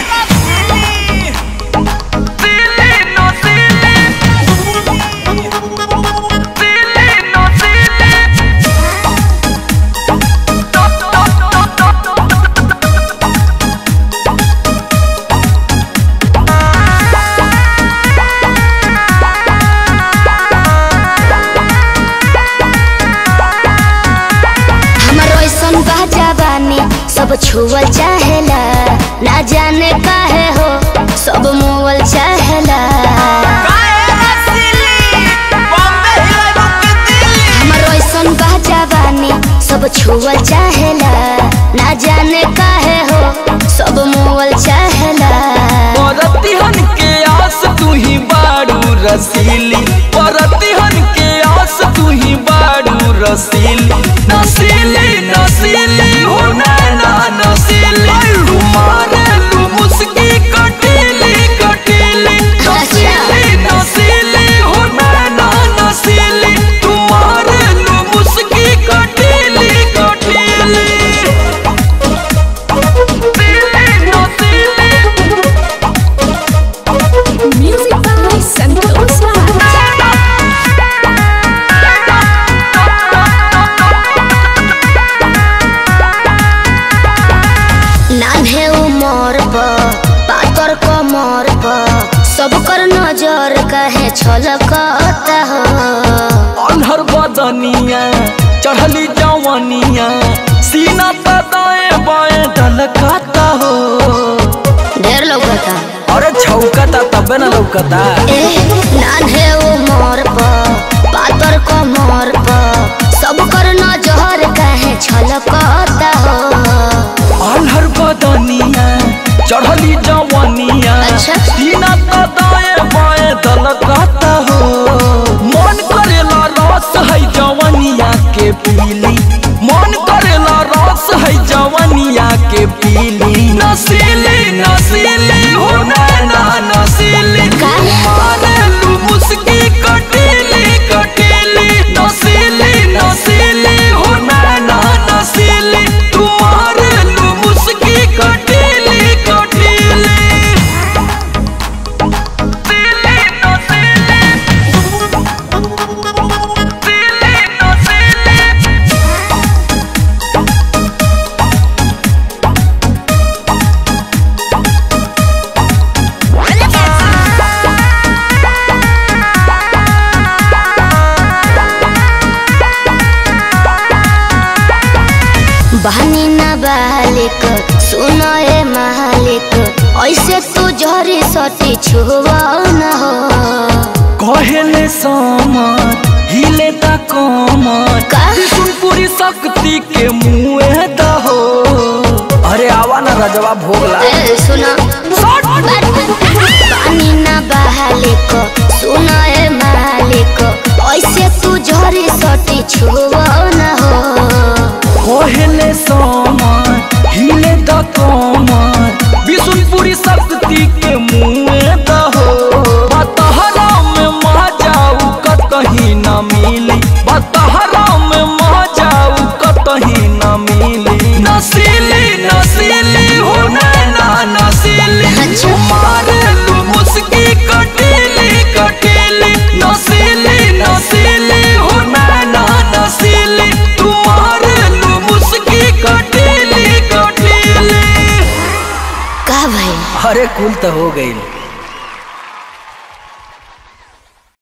हमर ऐसन बा जवानी सब छुअल चाहेला ना जाने काहे हो सब मोवल चाहेला हमर ऐसन बा जवानी सब छुअल चाहेला ना जाने काहे हो सब मोवल चाहेला परतिहन के आस तू ही बाड़ू रसीली परतिहन के आस तू ही बाड़ू रसीली नसीली नसीली हो नैना नसीली तुम्हारे लू मुस्की कटीली कटीली नसीली नसीली हो नैना नसीली तुम्हारे लू मुस्की कटीली कटीली Music by Santosh Raj. नान्हे उमर पर पातर कमर पर सब कर नजर कहे छलकता हो अनहर बदनिया चढ़ली जवनिया सीना पे दाएं बाएं ढलकाता हो ढेर लौकता अरे छौकता तबे न लौकता ए नान्हे उमर पर पातर कमर पर सब कर नजर कहे छलकता हो अनहर बदनिया चढ़ली जवनिया अच्छा। सीना पे दाएं बाएं ढलकाता हो मन करेला रस है जवनिया के पीली मन करेला रस है जवनिया के पीली नसीली नसीली हो नैना नसीली का? मारेलू मुस्की कटीली कटीली नसीली नसीली हो नैना नसीली तुम्हारे लू मुस्की कटीली कटीली नसीली नसीली बहनी न बालिक सुनो ए मालिक ऐसे तू झरी सटी छुआ न हो कहले समर हिले ता कमर का? पूरी शक्ति के मुँह दहो अरे आवा ना रजवा भोगला ए सुनो पानी न बालिक सुनो ए मालिक ऐसे तू झरी सटी छुआ न हो कहले समर हिले ता कमर विष्णुपुरी शक्ति के मुँह दहो बतहरा में मह जाऊ कतही न मिली बतहरा में मह जाऊ कतही न मिली नसीली नसीली हो नैना नसीली अच्छा। मारेलू मुस्की कटीली कटीली नसीली नसीली हो नैना नसीली तुम्हारे लू मुस्की कटीली कटीली का भाई अरे कुल तो हो गई